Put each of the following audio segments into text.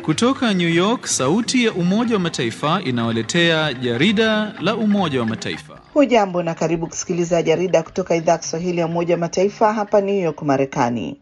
Kutoka New York, sauti ya Umoja wa Mataifa inawaletea jarida la Umoja wa Mataifa. Hujambo na karibu kusikiliza jarida kutoka idhaa ya Kiswahili ya Umoja wa Mataifa hapa New York, Marekani.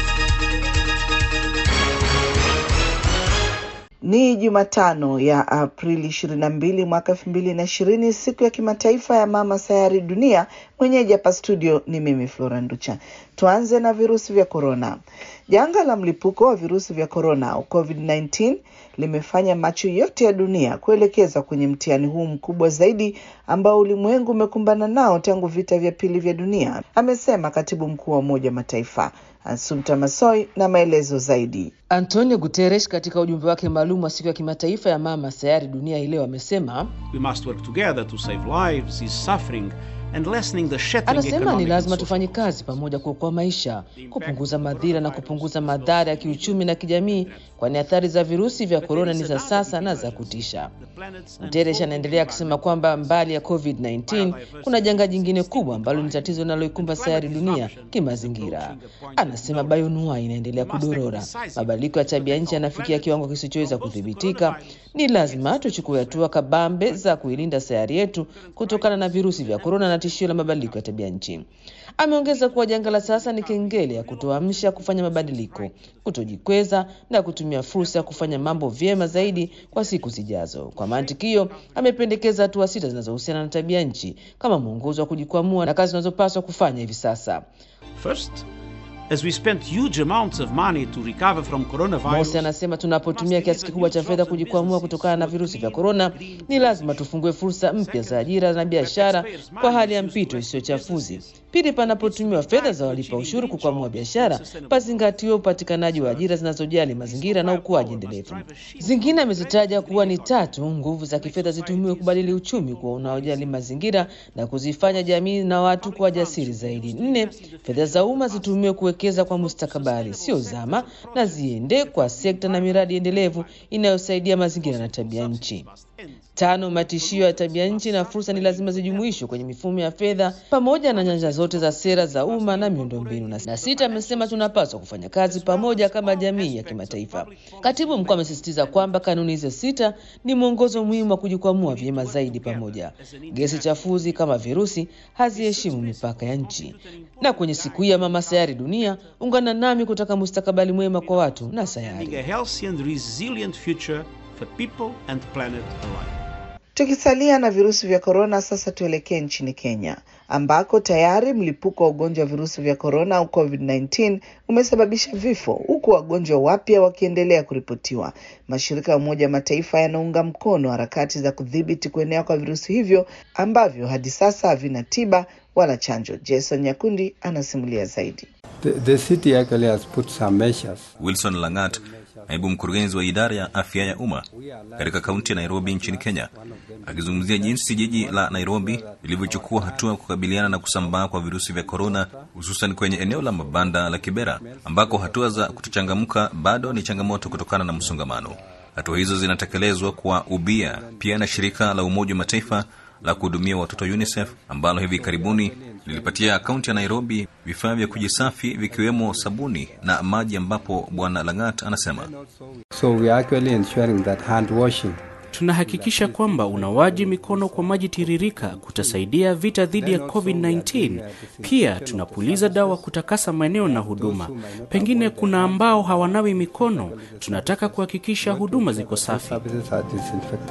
Ni Jumatano ya Aprili 22 mwaka 2020, siku ya kimataifa ya mama sayari dunia. Mwenyeji hapa studio ni mimi Flora Nducha. Tuanze na virusi vya korona. Janga la mlipuko wa virusi vya korona au COVID-19 limefanya macho yote ya dunia kuelekezwa kwenye mtihani huu mkubwa zaidi ambao ulimwengu umekumbana nao tangu vita vya pili vya dunia, amesema katibu mkuu wa Umoja wa Mataifa Assumpta Massoi na maelezo zaidi. Antonio Guterres katika ujumbe wake maalum wa siku ya kimataifa ya mama sayari dunia hii leo amesema We must work together to save lives, ease suffering and lessening the shattering Anasema ni economic lazima and tufanye social kazi pamoja kuokoa maisha, kupunguza madhira na kupunguza madhara ya kiuchumi na kijamii, kwani athari za virusi vya korona ni za sasa na za kutisha. Guterres anaendelea akisema kwamba mbali ya COVID-19 kuna janga jingine kubwa ambalo ni tatizo linaloikumba sayari dunia kimazingira. Anasema bioanuwai inaendelea kudorora, mabadiliko ya tabia nchi yanafikia kiwango kisichoweza kudhibitika. Ni lazima tuchukue hatua kabambe za kuilinda sayari yetu kutokana na virusi vya korona na tishio la mabadiliko ya tabia nchi. Ameongeza kuwa janga la sasa ni kengele ya kutoamsha kufanya mabadiliko, kutojikweza na kutumia fursa ya kufanya mambo vyema zaidi kwa siku zijazo. Kwa mantiki hiyo, amependekeza hatua sita zinazohusiana na tabia nchi kama mwongozo wa kujikwamua na kazi zinazopaswa kufanya hivi sasa. First, as we spent huge amounts of money to recover from coronavirus, Mosi anasema tunapotumia kiasi kikubwa cha fedha kujikwamua kutokana na virusi vya korona, ni lazima tufungue fursa mpya za ajira na biashara kwa hali ya mpito isiyochafuzi. Pili, panapotumiwa fedha za walipa ushuru kukwamua biashara, pazingatiwe upatikanaji wa ajira zinazojali mazingira na ukuaji endelevu. Zingine amezitaja kuwa ni tatu, nguvu za kifedha zitumiwe kubadili uchumi kuwa unaojali mazingira na kuzifanya jamii na watu kuwa jasiri zaidi. Nne, fedha za umma zitumiwe kuwekeza kwa mustakabali, sio zama, na ziende kwa sekta na miradi endelevu inayosaidia mazingira na tabia nchi. Tano, matishio ya tabia nchi na fursa ni lazima zijumuishwe kwenye mifumo ya fedha pamoja na nyanja zote za sera za umma na miundombinu. Na na sita, amesema tunapaswa kufanya kazi pamoja kama jamii ya kimataifa. Katibu mkuu amesisitiza kwamba kanuni hizo sita ni mwongozo muhimu wa kujikwamua vyema zaidi pamoja. Gesi chafuzi kama virusi haziheshimu mipaka ya nchi. Na kwenye siku hii ya mama sayari dunia, ungana nami kutaka mustakabali mwema kwa watu na sayari. building a healthy and resilient future for people and planet alike. Tukisalia na virusi vya korona, sasa tuelekee nchini Kenya ambako tayari mlipuko wa ugonjwa wa virusi vya korona au COVID-19 umesababisha vifo huku wagonjwa wapya wakiendelea kuripotiwa. Mashirika ya Umoja wa Mataifa yanaunga mkono harakati za kudhibiti kuenea kwa virusi hivyo ambavyo hadi sasa havina tiba wala chanjo. Jason Nyakundi anasimulia zaidi. The, the city actually has put some measures. Wilson Langat, naibu mkurugenzi wa idara ya afya ya umma katika kaunti ya Nairobi nchini Kenya, akizungumzia jinsi jiji la Nairobi lilivyochukua hatua kukabiliana na kusambaa kwa virusi vya korona, hususan kwenye eneo la mabanda la Kibera ambako hatua za kutochangamka bado ni changamoto kutokana na msongamano. Hatua hizo zinatekelezwa kwa ubia pia na shirika la Umoja wa Mataifa la kuhudumia watoto UNICEF ambalo hivi karibuni lilipatia kaunti ya Nairobi vifaa vya kujisafi vikiwemo sabuni na maji, ambapo Bwana Langat anasema So we are actually ensuring that hand washing Tunahakikisha kwamba unawaji mikono kwa maji tiririka kutasaidia vita dhidi ya COVID-19. Pia tunapuliza dawa kutakasa maeneo na huduma. Pengine kuna ambao hawanawi mikono. Tunataka kuhakikisha huduma ziko safi. services are disinfected.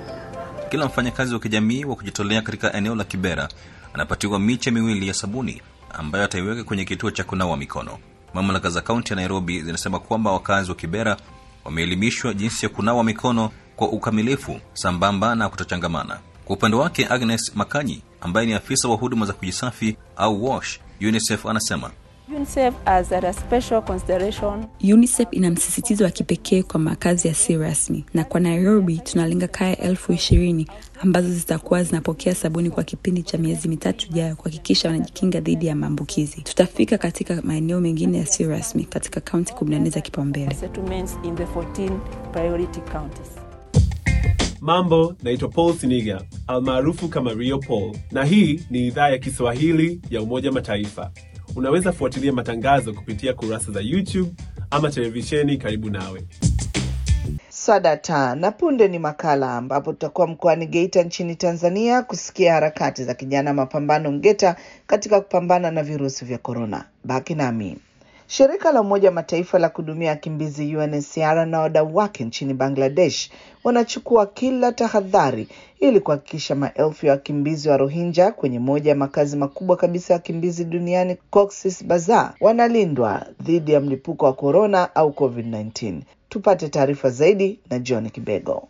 kila mfanyakazi wa kijamii wa kujitolea katika eneo la Kibera anapatiwa miche miwili ya sabuni ambayo ataiweka kwenye kituo cha kunawa mikono. Mamlaka za kaunti ya Nairobi zinasema kwamba wakazi wa Kibera wameelimishwa jinsi ya kunawa mikono kwa ukamilifu sambamba na kutochangamana. Kwa upande wake, Agnes Makanyi ambaye ni afisa wa huduma za kujisafi au WASH UNICEF anasema UNICEF has a special consideration UNICEF ina msisitizo wa kipekee kwa makazi yasiyo rasmi, na kwa Nairobi tunalenga kaya elfu ishirini ambazo zitakuwa zinapokea sabuni kwa kipindi cha miezi mitatu ijayo kuhakikisha wanajikinga dhidi ya maambukizi. Tutafika katika maeneo mengine yasiyo rasmi katika kaunti 14 za kipaumbele. settlements in the 14 priority counties. Mambo, naitwa Paul Siniga almaarufu kama Rio Paul, na hii ni idhaa ya Kiswahili ya Umoja Mataifa. Unaweza fuatilia matangazo kupitia kurasa za YouTube ama televisheni karibu nawe. Swadata na punde ni makala ambapo tutakuwa mkoani Geita nchini Tanzania kusikia harakati za kijana mapambano Mgeta katika kupambana na virusi vya korona. Baki nami. Shirika la Umoja wa Mataifa la kuhudumia wakimbizi UNHCR na wadau wake nchini Bangladesh wanachukua kila tahadhari ili kuhakikisha maelfu ya wakimbizi wa Rohingya kwenye moja ya makazi makubwa kabisa ya wakimbizi duniani Cox's Bazar wanalindwa dhidi ya mlipuko wa korona au COVID-19. Tupate taarifa zaidi na John Kibego.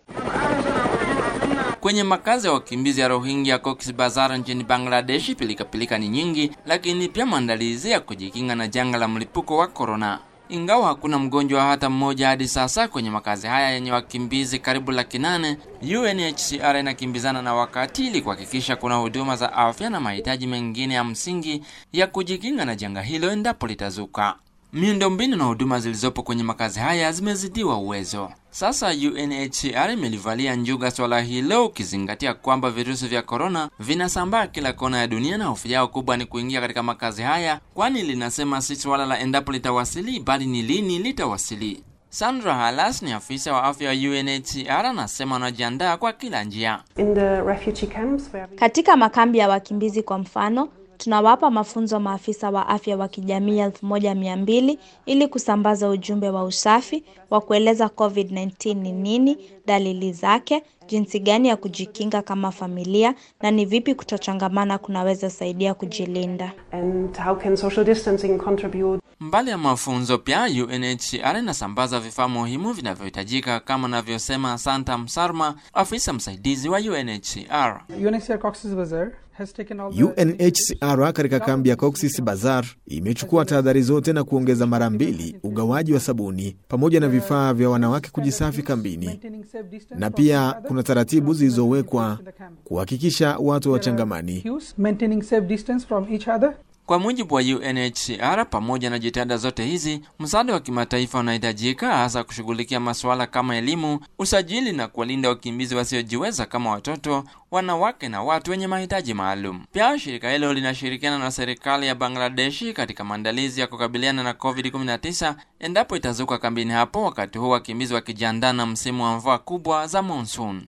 Kwenye makazi ya wakimbizi ya Rohingya Cox's Bazar nchini Bangladesh, pilikapilika ni nyingi, lakini pia maandalizi ya kujikinga na janga la mlipuko wa korona. Ingawa hakuna mgonjwa hata mmoja hadi sasa kwenye makazi haya yenye wakimbizi karibu laki nane, UNHCR inakimbizana na wakati ili kuhakikisha kuna huduma za afya na mahitaji mengine ya msingi ya kujikinga na janga hilo endapo litazuka. Miundombinu na huduma zilizopo kwenye makazi haya zimezidiwa uwezo. Sasa UNHCR imelivalia njuga swala hilo, ukizingatia kwamba virusi vya korona vinasambaa kila kona ya dunia, na hofu yao kubwa ni kuingia katika makazi haya, kwani linasema si swala la endapo litawasili, bali ni lini litawasili. Sandra Halas ni afisa wa afya wa UNHCR anasema wanajiandaa kwa kila njia. In the refugee camps where we... Katika makambi ya wakimbizi kwa mfano, tunawapa mafunzo maafisa wa afya wa kijamii elfu moja mia mbili ili kusambaza ujumbe wa usafi wa kueleza COVID-19 ni nini, dalili zake, jinsi gani ya kujikinga kama familia na ni vipi kutochangamana kunaweza saidia kujilinda. and how can social distancing contribute Mbali ya mafunzo pia UNHCR inasambaza vifaa muhimu vinavyohitajika kama anavyosema Santa Msarma, afisa msaidizi wa UNHCR. UNHCR Cox's Bazar has taken all the UNHCR katika kambi ya Cox's Bazar imechukua tahadhari zote na kuongeza mara mbili ugawaji wa sabuni pamoja na vifaa vya wanawake kujisafi kambini, maintaining safe distance na from each pia other. kuna taratibu zilizowekwa kuhakikisha watu wachangamani. Cues, maintaining safe distance from each other. Kwa mujibu wa UNHCR, pamoja na jitihada zote hizi, msaada wa kimataifa unahitajika hasa kushughulikia masuala kama elimu, usajili na kuwalinda wakimbizi wasiojiweza kama watoto, wanawake na watu wenye mahitaji maalum. Pia shirika hilo linashirikiana na serikali ya Bangladeshi katika maandalizi ya kukabiliana na COVID-19 endapo itazuka kambini hapo, wakati huu wakimbizi wakijiandaa na msimu wa mvua kubwa za monsoon.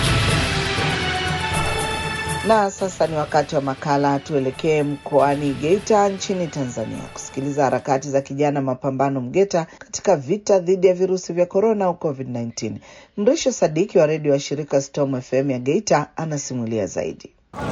Na sasa ni wakati wa makala. Tuelekee mkoani Geita nchini Tanzania kusikiliza harakati za kijana mapambano Mgeta katika vita dhidi ya virusi vya korona au COVID-19. Mrisho Sadiki wa redio wa shirika Storm FM ya Geita anasimulia zaidi.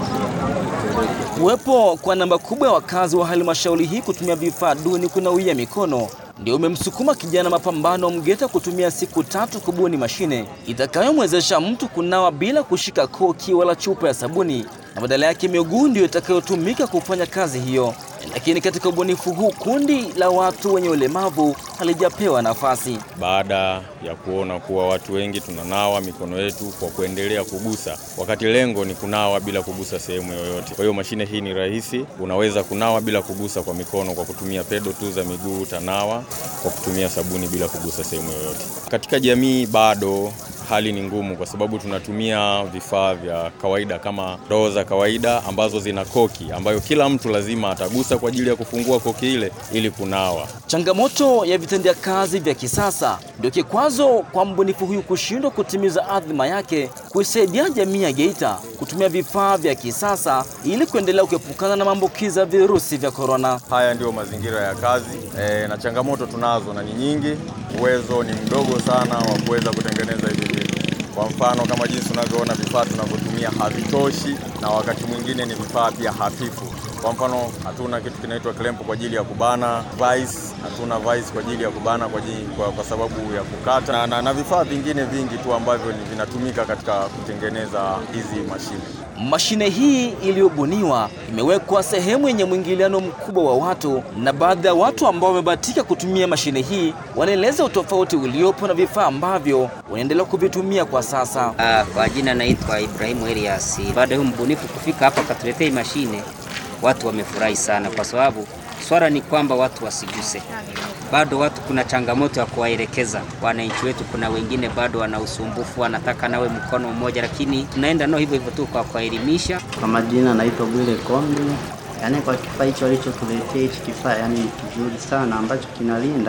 Kuwepo kwa namba kubwa ya wakazi wa halmashauri hii kutumia vifaa duni kunawia mikono ndio umemsukuma kijana mapambano Mgeta kutumia siku tatu kubuni mashine itakayomwezesha mtu kunawa bila kushika koki wala chupa ya sabuni, na badala yake miguu ndio itakayotumika kufanya kazi hiyo. Lakini katika ubunifu huu kundi la watu wenye ulemavu halijapewa nafasi. baada ya kuona kuwa watu wengi tunanawa mikono yetu kwa kuendelea kugusa, wakati lengo ni kunawa bila kugusa sehemu yoyote. Kwa hiyo mashine hii ni rahisi, unaweza kunawa bila kugusa kwa mikono kwa kutumia pedo tu za miguu, utanawa kwa kutumia sabuni bila kugusa sehemu yoyote. Katika jamii bado hali ni ngumu kwa sababu tunatumia vifaa vya kawaida kama ndoo za kawaida ambazo zina koki ambayo kila mtu lazima atagusa kwa ajili ya kufungua koki ile ili kunawa. Changamoto ya vitendea kazi vya kisasa ndio kikwazo kwa mbunifu huyu kushindwa kutimiza adhima yake, kuisaidia jamii ya Geita kutumia vifaa vya kisasa ili kuendelea kuepukana na maambukizi ya virusi vya korona. Haya ndiyo mazingira ya kazi e, na changamoto tunazo na ni nyingi. Uwezo ni mdogo sana wa kuweza kutengeneza hivi vitu. Kwa mfano kama jinsi unavyoona vifaa tunavyotumia havitoshi, na wakati mwingine ni vifaa pia hafifu. Kwa mfano hatuna kitu kinaitwa clamp kwa ajili ya kubana vice, hatuna vice kwa ajili ya kubana kwa, ajili, kwa, kwa sababu ya kukata na, na, na vifaa vingine vingi tu ambavyo ni vinatumika katika kutengeneza hizi mashine. Mashine hii iliyobuniwa imewekwa sehemu yenye mwingiliano mkubwa wa watu, na baadhi ya watu ambao wamebahatika kutumia mashine hii wanaeleza utofauti uliopo na vifaa ambavyo wanaendelea kuvitumia kwa sasa. Uh, kwa jina naitwa Ibrahimu Elias. Baada ya huyu mbunifu kufika hapa akatuletea hii mashine, watu wamefurahi sana, kwa sababu swala ni kwamba watu wasiguse. Bado watu kuna changamoto ya kuwaelekeza wananchi wetu. Kuna wengine bado wana usumbufu, wanataka nawe mkono mmoja, lakini tunaenda nao hivyo hivyo tu kwa kuwaelimisha. Kwa majina naitwa Bwile Kombi. Yaani kwa kifaa hicho alichotuletea hichi kifaa, yani kizuri sana ambacho kinalinda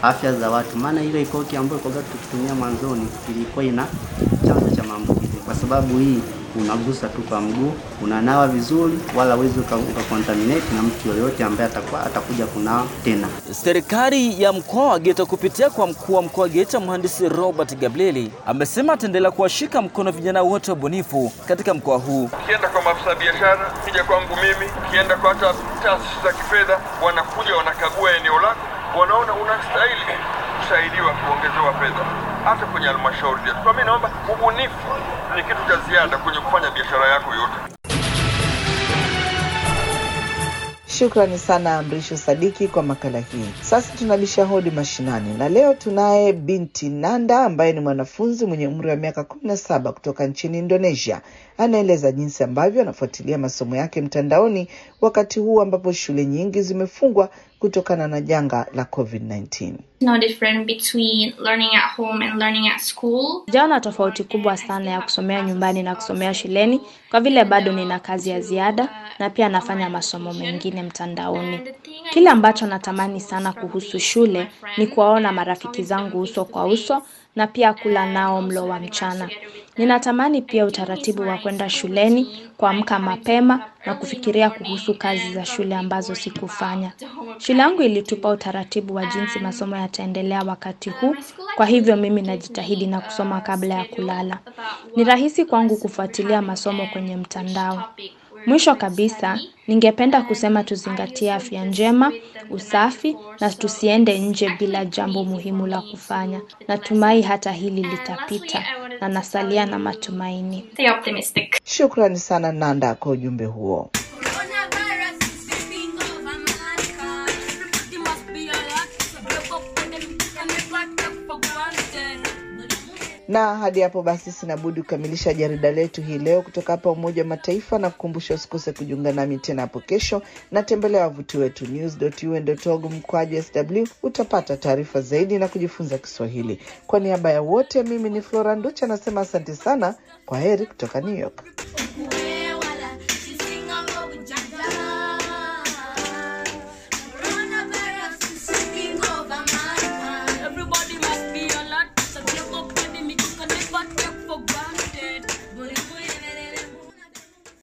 afya za watu, maana ile ikoki ambayo ikoga tukitumia mwanzoni ilikuwa ina chanzo cha maambukizi, kwa sababu hii unagusa tu kwa mguu, unanawa vizuri, wala uwezi ukakontaminate na mtu yoyote ambaye atakuwa atakuja kunawa tena. Serikali ya mkoa wa Geita kupitia kwa mkuu wa mkoa wa Geita mhandisi Robert Gabrieli amesema ataendelea kuwashika mkono vijana wote wabunifu katika mkoa huu. Ukienda kwa maafisa biashara, kija kwangu mimi, ukienda kwa hata taasisi za kifedha, wanakuja wanakagua eneo lako, wanaona unastahili kusaidiwa kuongezewa fedha hata kwenye halmashauri zetu. Kwa mimi naomba ubunifu ni kitu cha ziada kwenye kufanya biashara yako yote. Shukrani sana Amrisho Sadiki kwa makala hii. Sasa tunabisha hodi mashinani, na leo tunaye binti Nanda ambaye ni mwanafunzi mwenye umri wa miaka kumi na saba kutoka nchini Indonesia. Anaeleza jinsi ambavyo anafuatilia masomo yake mtandaoni wakati huu ambapo shule nyingi zimefungwa kutokana na janga la COVID-19. no different between learning at home and learning at school. Sijaona tofauti kubwa sana ya kusomea nyumbani na kusomea shuleni kwa vile bado nina kazi ya ziada na pia nafanya masomo mengine mtandaoni. Kile ambacho natamani sana kuhusu shule ni kuwaona marafiki zangu uso kwa uso na pia kula nao mlo wa mchana. Ninatamani pia utaratibu wa kwenda shuleni, kuamka mapema na kufikiria kuhusu kazi za shule ambazo sikufanya. Shule yangu ilitupa utaratibu wa jinsi masomo yataendelea wakati huu, kwa hivyo mimi najitahidi na kusoma kabla ya kulala. Ni rahisi kwangu kufuatilia masomo kwenye mtandao. Mwisho kabisa, ningependa kusema tuzingatie afya njema, usafi na tusiende nje bila jambo muhimu la kufanya. Natumai hata hili litapita na nasalia na matumaini. Stay optimistic. Shukrani sana Nanda kwa ujumbe huo. na hadi hapo basi sina budi kukamilisha jarida letu hii leo kutoka hapa Umoja wa Mataifa na kukumbusha usikose kujiunga nami tena hapo kesho, na tembelea wavuti wetu news.un.org mkwaju sw. Utapata taarifa zaidi na kujifunza Kiswahili. Kwa niaba ya wote, mimi ni Flora Nducha nasema asante sana, kwa heri kutoka New York.